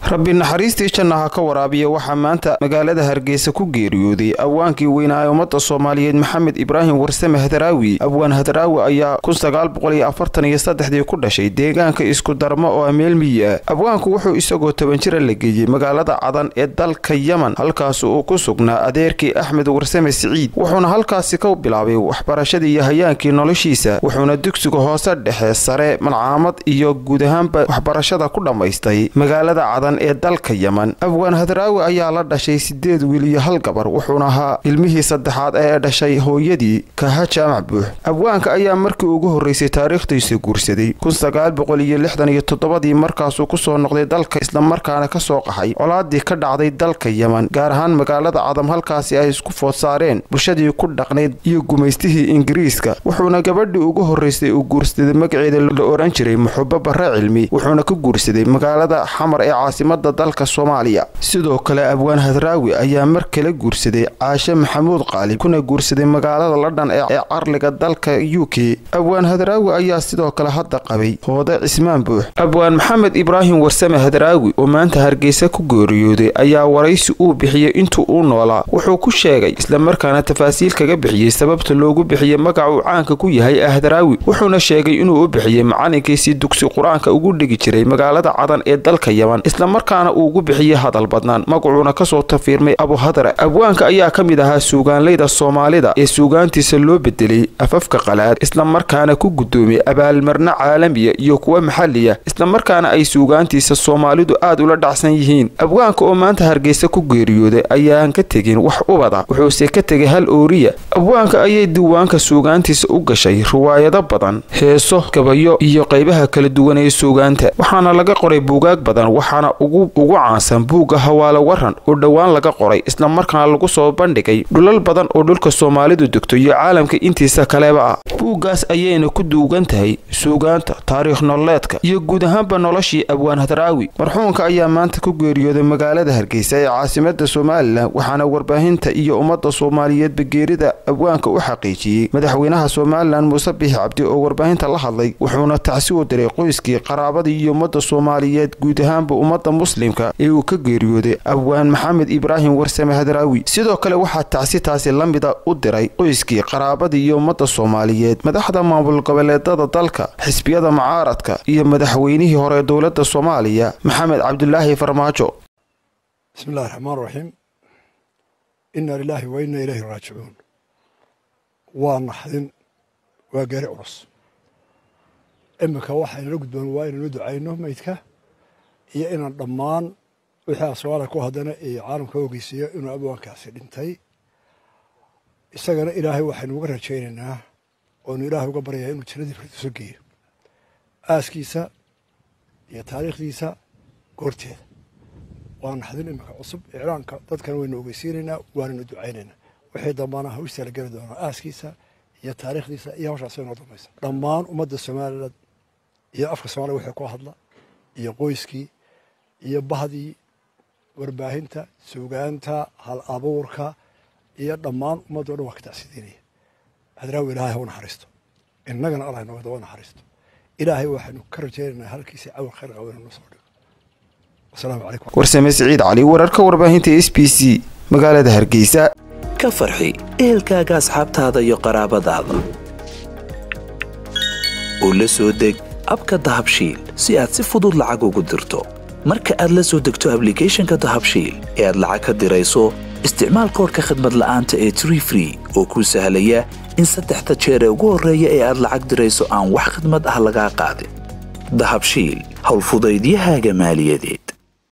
rabbi naxariistii janna ha ka waraabiya waxaa maanta magaalada hargeysa ku geeriyooday abwaankii weynaa ee ummadda soomaaliyeed maxamed ibraahim warsame hadaraawi abwaan hadaraawi ayaa kun sagaal boqol iyo afartan iyo saddexdii ku dhashay deegaanka isku darmo oo meel miyi ah abwaanku wuxuu isagoo toban jira la geeyey magaalada cadan ee dalka yeman halkaas uu ku sugnaa adeerkii axmed warsame siciid wuxuuna halkaasi ka bilaabay waxbarashadii iyo hayaankii noloshiisa wuxuuna dugsiga hoose dhexe sare malcaamad iyo guud ahaanba waxbarashada ku dhammaystay magaalada cadan ee dalka yeman abwaan hadaraawi ayaa la dhashay sideed wiil iyo hal gabar wuxuuna ahaa ilmihii saddexaad ee dhashay hooyadii kaha jaamac buux abwaanka ayaa markii ugu horreysay taariikhdiisa guursaday kun sagaal boqol iyo lixdan iyo toddobadii markaasuu kusoo noqday dalka islamarkaana ka soo qaxay colaadii ka dhacday dalka yeman gaar ahaan magaalada cadam halkaasi ay isku food saareen bulshadii ku dhaqnayd iyo gumaystihii ingiriiska wuxuuna gabadhii ugu horreysay uu guursaday magaceeda la ohan jiray muxubo barre cilmi wuxuuna ka guursaday magaalada xamar ee caasimada dalka soomaaliya sidoo kale abwaan hadraawi ayaa mar kale guursaday caashe maxamuud qaalib kuna guursaday magaalada ladhan ee carliga dalka u k abwaan hadraawi ayaa sidoo kale hadda qabay hoode cismaan buux abwaan maxamed ibraahim warsame hadraawi oo maanta hargeysa ku geeriyooday ayaa waraysi uu bixiyey intuu uu noolaa wuxuu ku sheegay islamarkaana tafaasiil kaga bixiyey sababta loogu bixiyey magaca uu caanka ku yahay hadraawi wuxuuna sheegay inuu u bixiyey macalinkiisii dugsi qur-aanka ugu dhigi jiray magaalada cadan ee dalka yeman islamarkaana uu ugu bixiyey hadal badnaan magacuuna kasoo tafiirmay abuhadra abwaanka ayaa ka mid ahaa suugaanleyda soomaalida ee suugaantiisa loo bedelay afafka qalaad islamarkaana ku guddoomiyey abaalmarno caalamiya iyo kuwa maxaliya islamarkaana ay suugaantiisa soomaalidu aad ula dhacsan yihiin abwaanka oo maanta hargeysa ku geeriyooday ayaan ka tegin wax ubada wuxuuse ka tegay hal ooriya abwaanka ayay diiwaanka suugaantiisa u gashay riwaayado badan heeso gabayo iyo qaybaha kala duwan ee suugaanta waxaana laga qoray buugaag badan waxaana ugu caansan buugga hawaalo waran oo dhowaan laga qoray islamarkaana lagu soo bandhigay dhulal badan oo dhulka soomaalidu degto iyo caalamka intiisa kaleba ah buuggaas ayayna ku duugan tahay suugaanta taariikh nololeedka iyo guud ahaanba noloshii abwaan hadraawi marxuunka ayaa maanta ku geeriyooday magaalada hargeysa ee caasimada somalilan waxaana warbaahinta iyo ummadda soomaaliyeedba geerida abwaanka u xaqiijiyey madaxweynaha somalilan muuse biixi cabdi oo warbaahinta la hadlay wuxuuna tacsi u diray qoyskii qaraabadii iyo ummadda soomaaliyeed guud ahaanba ummadda muslimka ee uu ka geeriyooday abwaan maxamed ibraahim warsame hadraawi sidoo kale waxaa tacsi taasi la mida u diray qoyskii qaraabadii iyo ummadda soomaaliyeed madaxda maamul goboleedada dalka xisbiyada mucaaradka iyo madaxweynihii hore dowladda soomaaliya maxamed cabdulaahi farmaajo bismi illahi raxmaan raxiim inna lilaahi wa inna ilayhi raajicuun waa naxdin waa geeri culus iminka waxaynala gudboon waa inaynu ducayno meydka iyo inaan dhammaan wixii asoomaaliya ku haddana iyo caalamka ogeysiiyo inuu abwaankaasi dhintay isagana ilaahay waxaynu uga rajaynaynaa oonu ilaahay uga baryayaa inuu jannadii firdiso geeyo aaskiisa iyo taariikhdiisa goorteeda waa naxdin iminka cusub iclaanka dadkana waynu ogeysiinaynaa waanaynu ducaynaynaa wixii dambana ha u istaalageli doonaa aaskiisa iyo taariikhdiisa iyo hawshaas inoo dambaysa dhammaan ummadda somaliland iyo afka soomaliya wixii ku hadla iyo qoyskii iyo bahdii warbaahinta suugaanta hal abuurka iyo dhammaan ummaddo dhan waa ka tacsidiinaya hadraawi ilaahay ha u naxariisto innagana allah inooga daba naxariisto ilaahay waxaynu ka rajaynaynaa halkiisii cawal khayr qaba inuu noo soo dhigo wasalaamu calaykum warsame siciid cali wararka warbaahinta s b c magaalada hargeysa ka farxi ehelkaaga asxaabtaada iyo qaraabadaada oo la soo deg abka dahabshiil si aad si fudud lacag ugu dirto marka aad la soo degto ablicathonka dahabshiil ee aad lacag ka dirayso isticmaal koorka khadmad la'aanta ee tree free oo kuu sahlaya in saddexda jeer ee ugu horreeya ee aad lacag dirayso aan wax khidmad ah lagaa qaadin dahabshiil howlfudaydiyahaaga maaliyadeed